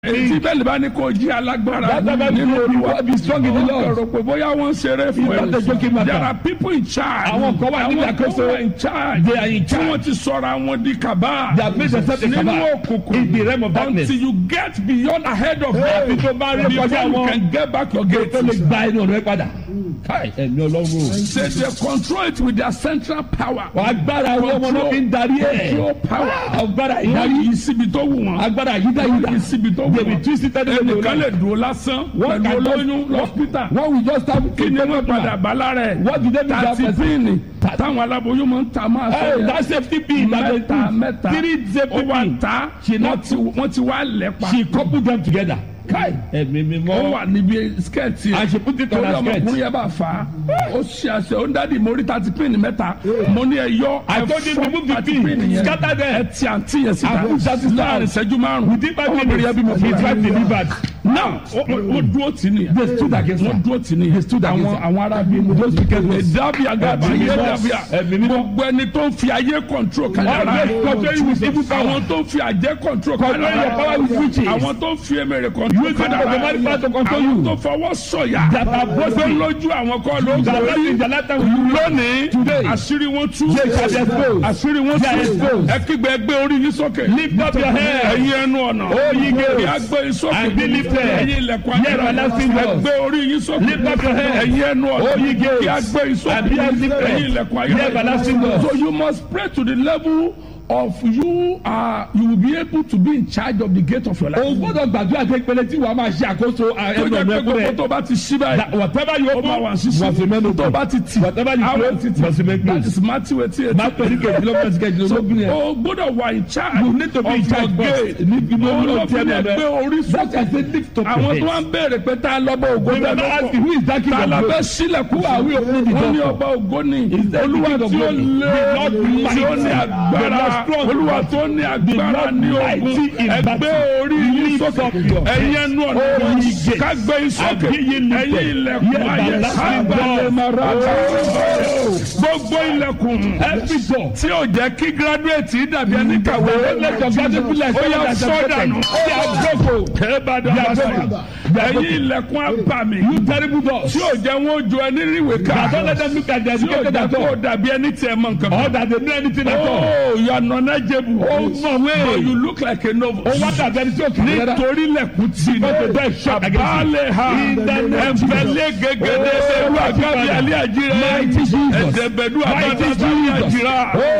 èyí bẹ́ẹ̀ bá ní kó jí alágbára That's why nínú you olúwa be strong in the Lord. ọ̀rọ̀ pé bóyá wọ́n ń ṣeré fún It's not a joking matter. there are people in charge Àwọn kan wà níbi Àwọn kan àkóso. wà in charge They are in tí charge. wọ́n ti sọ̀rọ̀ àwọn di kàbá They have made themselves a nínú cabal òkùnkùn in the realm of darkness. until you get beyond ahead of Àfi them tó bá rí before kọjá you wọn. can get back your gate. tó lè gba inú ọ̀rẹ́ padà. káì ẹ̀mí ọlọ́run o. They, they control it with their central power. wọ́n agbára wọn ọmọ náà fi ń darí ẹ̀. Control power. agbára Wọ́n ìdarí. yí síbi tó wù wọ́n. agbára yídáyídá. Wọ́n yí síbi tó wù They will wọ́n. twist it anyway they Ẹnìkan lè like. dúró lásán Wọ́n pẹ̀lú can just- olóyún lọ́spítà. wọ́n will just have Kí ni wọ́n padà bá lára ẹ̀? What did they do that Tàti person? píìnì táwọn aláboyún máa ń ta máa Hey, sọ that safety pin that they mẹ́ta put. mẹ́ta three safety ó wà pin. ta She wọ́n not- ti wọ́n ti wá lẹ́pa. she couple them together. káì ẹ̀mí mi ó mọ́. wà níbi skẹ́ẹ̀tì And she put it on torí her skirt. ọmọkùnrin yẹn bá fà á ó ṣe àṣẹ ó ń dádì mórí tàti píìnì mẹ́ta mo ní ẹ yọ I told you to remove the tàti pin. píìnì yẹn Scatter them. ẹ ti àǹtí yẹn síta And put that sister láàrin out. ìṣẹ́jú márùn-ún within five ọmọbìnrin yẹn bí mo minutes his fura wife delivered. now ó- ó ó dúró tì ní They stood against her. wọ́n dúró tì ní stood against àwọn her. àwọn arábí mu Those wicked ones. dábìá Ẹ̀mí dábìá mímọ́. dábìá Ẹ̀mí mímọ́. gbogbo ẹni tó ń fi ayé control kádàrá Always control you with evil power. àwọn tó ń fi àjẹ́ control Control your power with witches. àwọn tó ń fi emèrè control Use the automatic power to control àwọn you. tó fọwọ́ sọ̀yà That are boasting. tó lójú àwọn kan ló ń That are borí in the latter will you lónìí Today. àṣírí wọn tú They shall be exposed. àṣírí wọn They are tú exposed. ẹ kígbe ẹgbẹ́ orí yín sókè Lift up your head. ẹ̀yin ẹnu ọ̀nà O ye gates. kí a gbé yín sókè And be lifted. ẹ̀yin ilẹ̀kùn Ye everlasting doors. ẹgbẹ́ orí yín sókè Lift up your head. ẹ̀yin ẹnu ọ̀nà O ye gates. kí a gbé yín sókè And be lifted. ẹ̀yin ilẹ̀kùn Ye everlasting doors. so you must pray to the level of you are you will be able to be in charge of the gate of your life. o gbọ́dọ̀ gbàdúrà pé pẹ̀lẹ́ tí wàá máa ṣe àkóso tó ẹnu jẹ́ ọ̀nà pé ẹ̀kọ́ gbogbo rẹ̀. tó bá ti ṣí báyìí. That whatever you ó máa wà open sísè must remain open. tó bá ti tì Whatever you á wà close títì. must remain that closed. is Matthew eighty eight. Má torí kejìlélógún kejìlélógún yẹn. o gbọ́dọ̀ wà in charge You need to be in of charge your first. gate. Níbi ní Òun ló olóòtú fi ẹ̀mí lè rẹ̀. gbé orí That sókè. is the lift up àwọn tó your wá head. ń béèrè pé tá a lọ́bọ̀ ògo We never ask you lọ́kọ̀ who is that king tá a of lọ glory. bẹ́ sílẹ̀kùn Who are we opening the wọ́n ní door ọba ògo ni Is that the olúwa king of tí ó glory? lé The Lord tí ó ní mighty. agbára The Lord strong. olúwa tó ní agbára Lord ní mighty ogun in ẹgbẹ́ battle. orí yín Lift sókè up your head. ẹ̀yin ẹnu ọ̀nà Oh, ye gates. ká gbé yín sókè And be ye lifted. ẹ̀yin ilẹ̀kùn Ye ayé everlasting sábàlẹ̀ doors. mara gbogbo ilẹ̀kùn Every door. tí ò jẹ́ kí gírádùétì dàbí ẹni kàwé Let your graduate be like ó yà someone that sọ has dànù They are broken. kébàdàn They are bàtà broken. They are ẹ̀yin ilẹ̀kùn abàmì You terrible doors. tí ò jẹ́ wọn ó jo ẹni ríwèé ká Now don't let them look at the tí ò educated jẹ́ at kó all. dàbí ẹni tí ẹ mọ nǹkan Or kan. that they know anything at all. Oh, you are knowledgeable. Ó mọ̀ wé. But you look like a novice. Ó wá dàbí ẹni tí ó kì í rẹ́rẹ́. nítorí lẹ̀kùn tí Because the door is shut against you. àbálẹ̀ ha In the name of Jesus. ẹ̀fẹ̀lẹ̀ gẹ́gẹ́dẹ́ ẹ̀rú àgbàbí alẹ́ àjírẹ́ Mighty Jesus. ẹ̀dẹ̀bẹ̀dú Mighty àbábábá Jesus. àjírá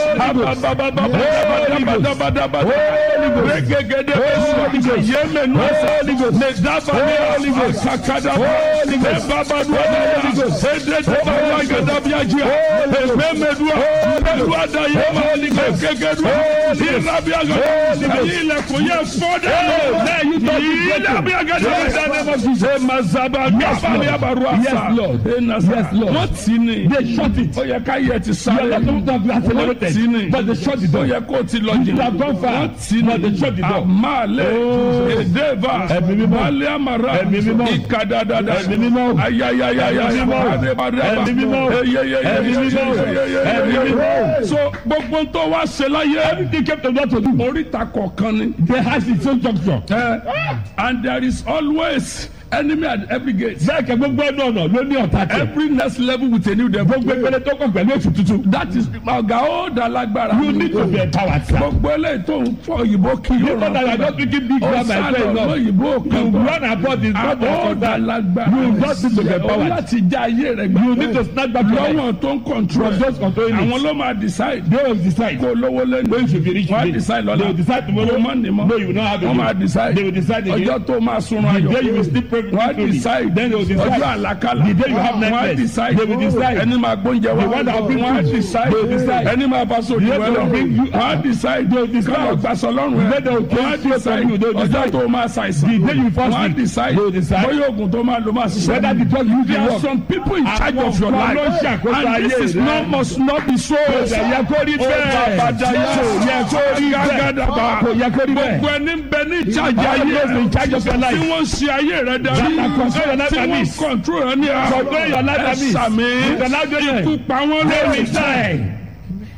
àbábábábábábábábábá rẹ́gẹ́gẹ́dẹ́ yémẹ̀nú nẹ̀dábàlẹ̀ àkàkàdà ẹ̀bábàdú àbábá ẹ̀dẹ̀dẹ̀bàlẹ̀ àgàdàbí àjírá ẹ̀mẹ̀mẹ̀dú ẹ̀dú àdáyémà ẹ̀gẹ́gẹ́dú ìrábí àgàdà ẹ̀yìn ilẹ̀kùn yẹ fọ́dẹ̀ ìrábí àgàdà ẹ̀ mazaba gábàlẹ̀ àbàrú àṣà Yes, Lord. ẹ̀ nàṣà Yes, Lord. wọ́n tì ní They shut it. ó yẹ ká yẹ ti You sáré are not to be wọ́n tì ní accelerated. But they shut the ó door. yẹ kó ti lọ You jìnnà have gone far. wọ́n tì But they ní shut the door. àmàlẹ́ Oh. èdèbà Ẹ̀mí mímọ́. balẹ̀ àmàrà Ẹ̀mí mímọ́. ìkàdàdàdà Ẹ̀mí mímọ́. ayayayaya Ẹ̀mí mímọ́. adébàdàbà Ẹ̀mí mímọ́. Ẹ̀mí mímọ́. Ẹ̀mí mímọ́. so gbogbo tó wá ṣe láyé Everything came to God to do. oríta kọ̀ọ̀kan ni They has its own junction. Eh, and there is always enemy at every gate Bẹ́ẹ̀ kẹ́ gbogbo ẹnu ọ̀nà ló ní ọ̀tá tẹ̀. every next level with a new devil. Gbogbo ìpele tó kàn pẹ̀lú ètò tuntun. that is ọ̀gá ó da lágbára. You need to be empowered. sir. gbogbo eléyìí tó ń fọ òyìnbó kí You yóò know that you are not speaking big ó grammar sálọ and enough. lóyìnbó You kan bọ̀. run about this not ó da that. lágbára. You just need to be ó empowered. láti já ayé rẹ̀ gbà. You need to snap back your life. lọ́wọ́n tó ń control. From those controlling it. àwọn ló máa decide. They will decide. kó lówó lẹ́nu. When you should be rich wọ́n á today. decide lọ́la. They will decide tomorrow. kó má ní mọ́. No, you will not have wọ́n máa again. decide. They will decide again. ọjọ́ tó máa sunrun The ayọ̀. day you will sleep wọ́n á peacefully. decide. Then they will decide. ọjọ́ àlàkalà. The day you have wọ́n á nightmares. decide. They will decide. ẹni máa gbóúnjẹ wá. The one that will bring wọ́n á food. decide. They will decide. ẹni máa bá sóòtù The one that wẹ́lọ̀. will bring you wọ́n á decide. They will decide. kọ́lọ̀ gbàsọ̀ lọ́rùn The ẹ̀. day they will wọ́n á take food from decide. you. They will ọjọ́ decide. tó máa ṣàìsàn. The day you fast wọ́n á week. decide. They will decide. bóyá oògùn tó máa lò máa ṣiṣẹ́. Whether the drug you There dey are work. some people in charge Àwọn of your kan life. ló ń ṣàkóso and this ayé is rẹ. not must not be so. Kò yẹ kó rí bẹ́ẹ̀. Bàbàdàyà. Kò yẹ kó rí bẹ́ẹ̀. Gàgàdàbà. Kò yẹ kó rí bẹ́ẹ̀. Gbogbo ẹni ń bẹ ní ìjájà All ayé those in charge of your life. tí wọ́n ṣe ayé rẹ darí. That are control your life Tí and wọ́n peace. control rẹ ní ara. Control your life and peace. Ẹ̀sàmì. The life journey. Ikú pa wọ́n They lórí. will die.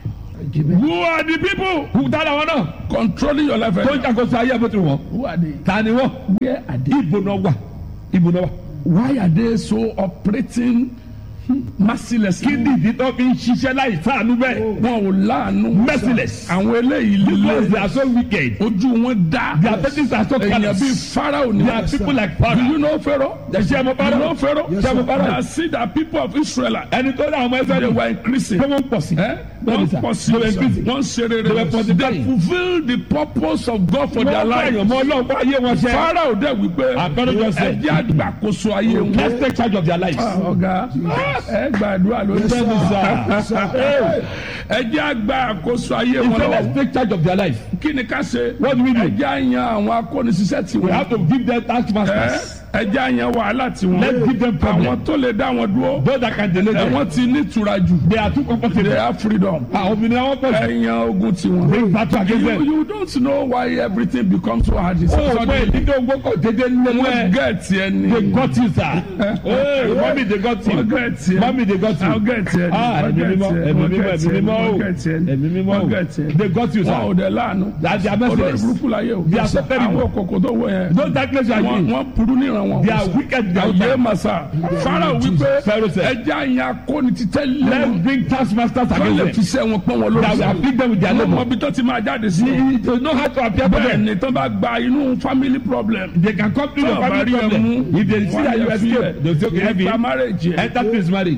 Who are the people who dára wọn náà? controlling your life. Tó ń ṣàkóso ayé bó ti wọ̀. Who are they? Ta ni wọ́n? Where are they? Ibo náà wà. Ibo náà wà. Why are they so operating mercilessly? Kí ni ìdí tó fi ń ṣiṣẹ́ láì sáànú bẹ́ẹ̀? Wọn ò láàánú. Merciless. Àwọn eléyìí Because they líle. are so wicked. Ojú wọn dá. Their faces are so Èèyàn callous. bíi Pharaoh ni. They are people like Do Pharaoh. you know Pharaoh? Ṣé ẹ mọ You know Pharaoh? Pharaoh? Ṣé ẹ mọ They Pharaoh? see that people of Israel Ẹni tó dá àwọn they ẹsẹ̀ were increasing. pé wọ́n ń pọ̀ sí. Eh? Bẹ́ẹ̀ni Wọ́n sà. pọ̀ sí. They were increasing. Wọ́n ṣe rere. They were They multiplying. fulfil the purpose of God for their Wọ́n bá life. èèyàn mọ́ Ọlọ́run fún ayé wọn ṣe. Pharaoh dẹ̀ wípé Àpẹẹrẹ jọ sẹ́. ẹjẹ́ àgbàkóso ayé wọn. Let's take charge of their lives. ọ̀gá ẹ gbàdúrà lórí Bẹ́ẹ̀ni sà. Hey, ẹjẹ́ àgbàkóso ayé he wọn said let's lọ́wọ́. take charge of their life. kí ni ká ṣe. What do we do? ẹjẹ́ àyàn àwọn akónisíṣẹ́ tí We wọ́n. have to give them task masters. ẹjẹ́ àyàn wàhálà tí wọ́n. Let's give them problem. àwọn tó lè dá wọn dúró. Those that can delay ẹ them. wọ́n ti ní ìtura jù. They are too comfortable. they have freedom. Àwọn obìnrin àwọn pọ̀ jù. ẹ̀yàn ogun tí wọ́n. Bring battle against You, them. you don't know why everything becomes so hard. It's Ó pé suddenly. ìdíje ogbó kò dédé wọ́n nílẹ̀. gẹ̀ẹ́tì ẹni. They got you sir. Hey, Mommy they got you. wọ́n gẹ̀ẹ́tì ẹni. Mommy they got wọ́n you. gẹ̀ẹ́tì ẹni. Ah, wọ́n ẹ̀mí mímọ́, gẹ̀ẹ́tì ẹni. ẹ̀mí wọ́n mímọ́, gẹ̀ẹ́tì ẹ̀mí ẹni. mímọ́ o. wọ́n gẹ̀ẹ́tì ẹni. Ẹ̀mí mímọ́ wọ́n o. gẹ̀ẹ́tì ẹni. They got you wọn ò sir. dẹ̀ láàánú. That they are olórí merciless. burúkú láyé o. They are so terrible. àwọn kòkò tó wọ yẹn. Those darkness you are wọ́n in. wọ́n burú níran wọn. They are wicked. They are Ayé wicked. màsà. Pharaoh wípé Pharaoh said. ẹja yẹn akóni ti tẹ́ lé Let's wọn. bring task masters wọ́n lè against fi them. sẹ́ wọn pọ́n wọn lórí That will afflict them with their wọ́n mọ labour. ibi tó ti máa jáde sí. They know how to appear for bẹ́ẹ̀ them. ni tó bá gba inú family problem. They can come to your Tó bá family rí ẹ problem. mú, If they see wọ́n that á you yẹ escape, fílẹ̀. they will say okay heavy. Ẹgbà marriage yẹn. Enter place marriage.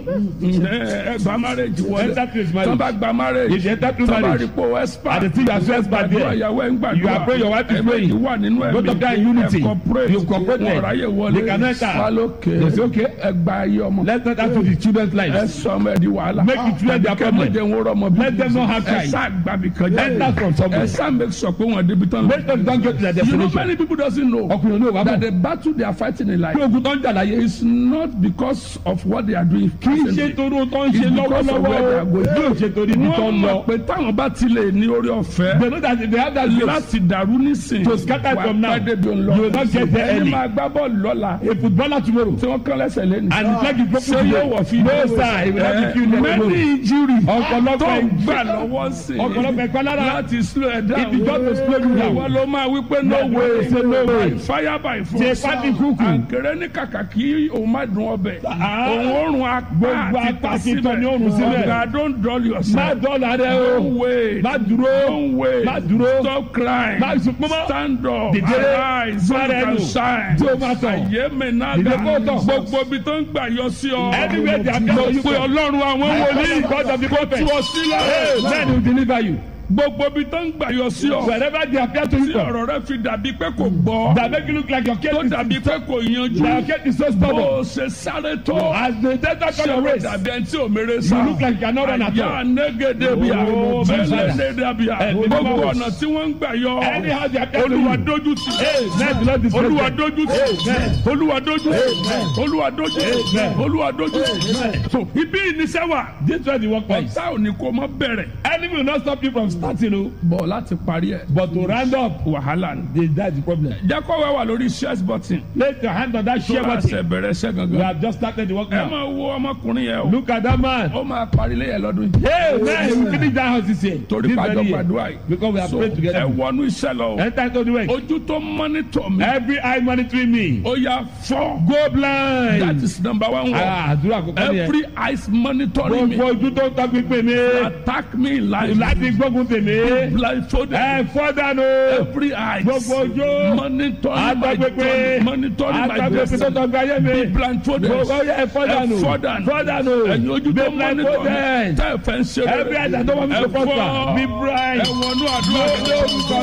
Ẹ gba marriage wọlé. Enter place Tó marriage. bá gba marriage. If you enter through Tó bá marriage. rí pé o expert. And the thing you are so expert there. Gbàdúrà ìyàwó ẹ̀ ń gbàdúrà. You are praying, your wife is Ẹ praying. méjì wà nínú ẹ̀mí. Both of them in unity. Ẹ cooperate. You cooperate. Wọ́n ráyè wọlé. They can enter. Wálókè. They say okay. Ẹ gba ayé ọmọ. Let's not add to the children's Ẹ lives. sọ ọmọ ẹ di wàhálà. Make it clear their Kẹ́ mọ̀ problem. jẹ́ wọn rọ́mọ bí. Let them not have Ẹ child. sá gbàbí kan jẹ́. Enter from somewhere. Ẹ sá make sure pé wọ́n débi tán lọ. Let them don't get to their You know destination. many people doesn't know Ọkùnrin olóòwò wà that bọ̀. the battle they are fighting in life Kí ogun tó ń jà láyé. is not because of what they are doing. Kì í ṣe torí ohun tó ń ṣe It's because of where they are lọ́wọ́lọ́wọ́. going. Yóò ṣe torí ibi tó wọ́n ń lọ. mọ̀ pé táwọn bá ti lè ní orí ọ̀fẹ́ They know that if they have that grace. láti dàrú nísìn To scatter from now. wà pẹ́ débi òun lọ. You will not get there ẹni early. máa gbá bọ́ọ̀lù lọ́la A footballer tomorrow. tí wọ́n kán lẹ́sẹ̀ lẹ́nu. And his leg is broken ṣé today. yóò wọ̀ fi No sir, he will not be killed next many tomorrow. injury Ọ̀pọ̀lọpọ̀ tó ń ìgbà gbà lọ́wọ́ sí Ọ̀pọ̀lọpọ̀ ẹ̀kọ́ lára. láti slow ẹ̀ down. If you just to slow you down. ìwọ ló máa wí pé no Yeah, way say no way. fire by Ṣe force. pátí kúkú. àǹkẹ́rẹ́ ní kàkà kí òun má dùn ọbẹ̀. Ah. òun òórùn apá Gbogbo àti apá ti tọ́ ní òórùn síbẹ̀. ọ̀gá don't dull yourself. Má dọ́là rẹ Don't o. wait. Má dúró. Don't wait. Má dúró. Stop crying. Má sunkún mọ́. Stand up. Dìde. Arise. So you Gbára can ẹnu. shine. Tí o máa tọ̀. Àyè mi náà Dìde dà. kó tọ̀. Gbogbo ibi tó ń gbà yọ sí ọ. Anywhere they appear Mo to you pe from. Ọlọ́run àwọn wòlíì. God of the prophet. Tú ọ sílẹ̀. Men will deliver you. Gbogbo ibi tó ń gbà yọ sí ọ. Wherever they appear to you Tí from. ọ̀rọ̀ rẹ fi dàbí pé kò gbọ́. That make you look like your case Tó is dàbí pé kò yanjú. Your case is so Bó stubborn. o ṣe sáré tó. As the desert Ṣé on your o race. dàbí ẹni tí ò mèrè sá? You look like you are not run at Àyà all. négédé bíà. Oh, Bẹ́lẹ̀ Father. dédé bíà. Ẹ̀mí Gbogbo mímọ́. ọ̀nà tí wọ́n ń gbà yọ. Anyhow they appear to Olúwa you. dójú tì. Amen. The Lord is Olúwa present. dójú tì. Amen. Olúwa dójú tì. Amen. Olúwa dójú tì. Amen. Olúwa dójú tì. Amen. So ibi ìníṣẹ́ wà. This was the workplace. Ọ̀tá ò ní kó mọ́ bẹ̀rẹ̀. Enemy will not stop you from starting o. Bọ̀ láti parí ẹ̀. But to round up, Wàhálà ni. they that's the problem. Jákọ́wé wà lórí shares button. Place your hand on that Tó share bá ṣe button. bẹ̀rẹ̀ iṣẹ́ We gangan. have just started the work Ẹ now. máa wo ọmọkùnrin yẹn o. Look at that man. Ó máa parí lẹ́yìn lọ́dún yìí. Hey, man, we finish that house this year. Torí This pàjọ very year. gbàdúrà yìí. Because we have So prayed ẹ together. wọnú iṣẹ́ lọ. o. Enter into the work. Ojú tó mọ́nítọ̀ mi. Every eye monitoring me. Ó yá fọ́. Go That blind. is number one word. Ah, àdúrà kọ́kọ́ ni ẹ. Every eyes monitoring me. Gbogbo ojú tó ń tọ́ pípé mi. Attack me in life. Láti gbógun tèmi. Blindfolded. Ẹ fọ́ dànù. Every eyes Gbogbo ojú. monitoring my Àtọ́gbépé. journey. Monitoring my Àtọ́gbépé tó destiny. tọ́ gbáyé mi. Be blindfolded. Gbogbo yẹ ẹ fọ́ dànù. Ẹ fọ́ dànù. Fọ́ dànù. Ẹ̀yin ojú tó Be mọ́nítọ̀ mi. blindfolded. Tẹ́ ẹ fẹ́ ń ṣe rere. Every eye that don't want me to Ẹ prosper. fọ́. Be blind. Ẹ wọnú àdúrà mi. Lórúkọ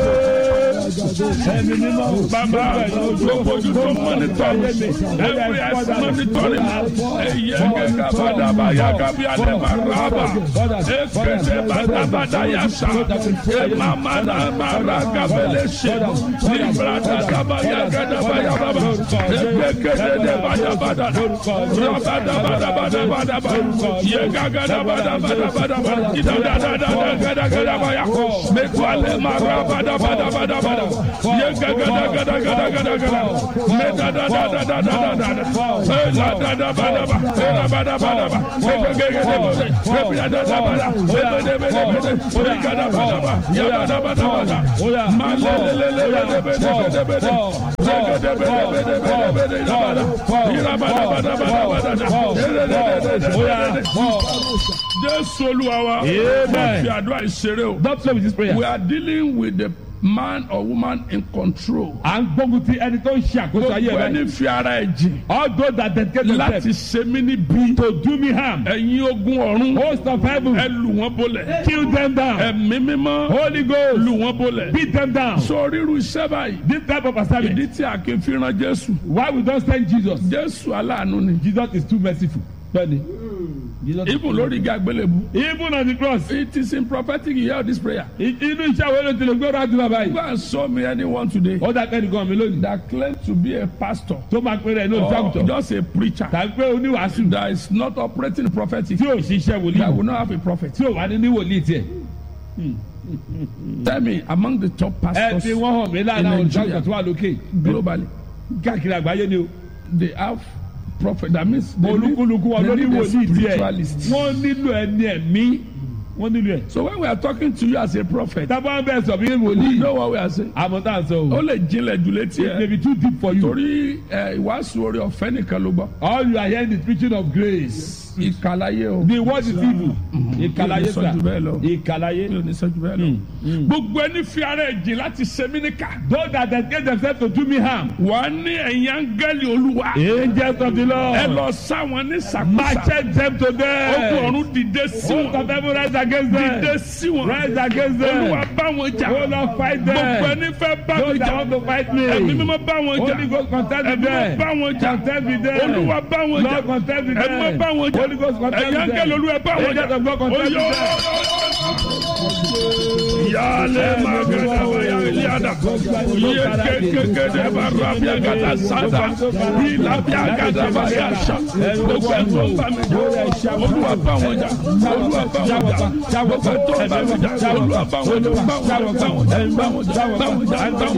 Jésù. Ẹ̀mí mímọ́. Bàbá gbogbo ojú tó mọ́nítọ̀ mi. Every eyes monitoring me. Eye gẹ́gẹ́ bàdàbà yàgàbí àdèmà rábà. Ekele bàdàbàdà yàtà. Emamana mara gabele ṣe. Librada daba yàgàdàbà yàbàbà. Ekekele de bàdàbàdà. Rabadabadabadabadaba. Yegagadagadabadabadaba. Idadadadadagadagadabayà. Mekwale mara badabadabadabada. gada ye gada gada gada gada gada me da da da da da da da da e la da da ba da ba e la ba da ba da ba e ge ge ge de bo de e bi da da ba da e be de be de be de e gada ba da ba ya ba da ba da ba da ma le le le le le de be de be de be de e ge de be de be de be de be de da ba da i la ba da ba da ba da ba da da e le le le le le Jésù Olúwa wa Amen. fi àdúrà ìṣeré o. Don't play with this prayer. We are dealing with the man or woman in control. À ń gbógun ti ẹni tó ń ṣe àkóso ayé Gbogbo rẹ. ẹni fi ara ẹ̀ jìn All those that dedicate láti themselves ṣe mí níbí. to do me harm. Ẹ̀yin ogun ọ̀run Host of heaven. ẹ lù wọ́n bolẹ̀. Kill them down. Ẹ̀mí mímọ́ Holy Ghost. lù wọ́n bolẹ̀. Beat them down. Sọ ríru iṣẹ́ báyìí. This type of assignment. Ìdí tí a kì í fi ran Jésù. Why we don't send Jesus? Jésù aláàánú ni. Jesus is too merciful. Bẹ́ẹ̀ni. Jesus is Ibùn lórí igi àgbélébù. Even on the cross. It is in prophetic you hear this prayer. i- Inú iṣẹ́ àwọn olóòtú lè gbọ́dọ̀ àti bàbá Go yìí. and show me anyone today Ó dà kẹ́ni gan mi lónìí. that claim to be a pastor Tó máa pèrè ní or olùṣàgùtàn. just a preacher Tàbí pé oníwàásù that is not operating prophetic. tí ò ṣiṣẹ́ that will wòlíì. not have a prophet. Tí ò wá ní ní wòlíì tiẹ̀. Tell me, among the top Ẹ pastors fi wọ́n hàn mí láàárín àwọn olùṣàgùtàn tó wà lókè. globally, Káàkiri àgbáyé ni o. they have prophet. That means they need, Olúkúlùkù wọn ló they ní need a wòlíì tiẹ̀. spiritualist. Wọ́n nílò ẹni ẹ̀mí. Wọ́n nílò ẹ̀. So when we are talking to you as a prophet, Tábà ń bẹ̀ sọ bí you wòlíì. know what we are saying. Àmọ́ tá à ń sọ Ó o. lè jinlẹ̀ jù létí It may ẹ̀. be too deep for you. Torí ẹ, ìwàásù orí ọ̀fẹ́ nìkan ló gbọ́. All you are hearing is preaching of grace. Ìkàlàyé o. The word is evil. Ìkàlàyé Mi ò ní sọ sà. jù bẹ́ẹ̀ lọ. Ìkàlàyé. Mi ò ní sọ jù bẹ́ẹ̀ lọ. Gbogbo ẹni fi ara ẹ̀ jìn láti ṣe mí níkà. Those that dedicate themselves to do me harm. Wà á ní ẹ̀yìn áńgẹ́lì olúwa. Angels of the Ẹ Lord. lọ sáwọn ní sàkóso. Machete them to Ogun death. ọ̀run dìde sí Host wọn. of heaven rise against Dìde them. sí wọn. Rise against Olúwa them. bá wọn jà. Oh Lord fight Gbogbo them. ẹni fẹ́ bá mi Those that jà. want to fight me. Ẹ̀mí mímọ́ bá wọn jà. Holy Ghost contest with Ẹ̀mí mímọ́ them. bá wọn jà. Contest with them. Olúwa bá wọn jà. Lord contest with Ẹ̀mí mímọ́ them. bá wọn jà. Holy Ghost contest Ẹ̀yin with áńgẹ́lì them. olúwa bá wọn jà. Angels of God contest with Oyó. them. Yálẹ̀ máa gẹ̀dẹ̀ bá yà ilé àdá. Yé kékeré bá rabi àgàdà sáta. Ìlà bí àgàdà bá yà sà. Gbogbo ẹ̀ tó bá mi jà. Olúwa bá wọn jà. Olúwa bá wọn jà. Gbogbo ẹ̀ tó bá mi jà. Olúwa bá wọn jà. Bá wọn jà. Bá wọn jà. Bá wọn jà. Bá wọn jà.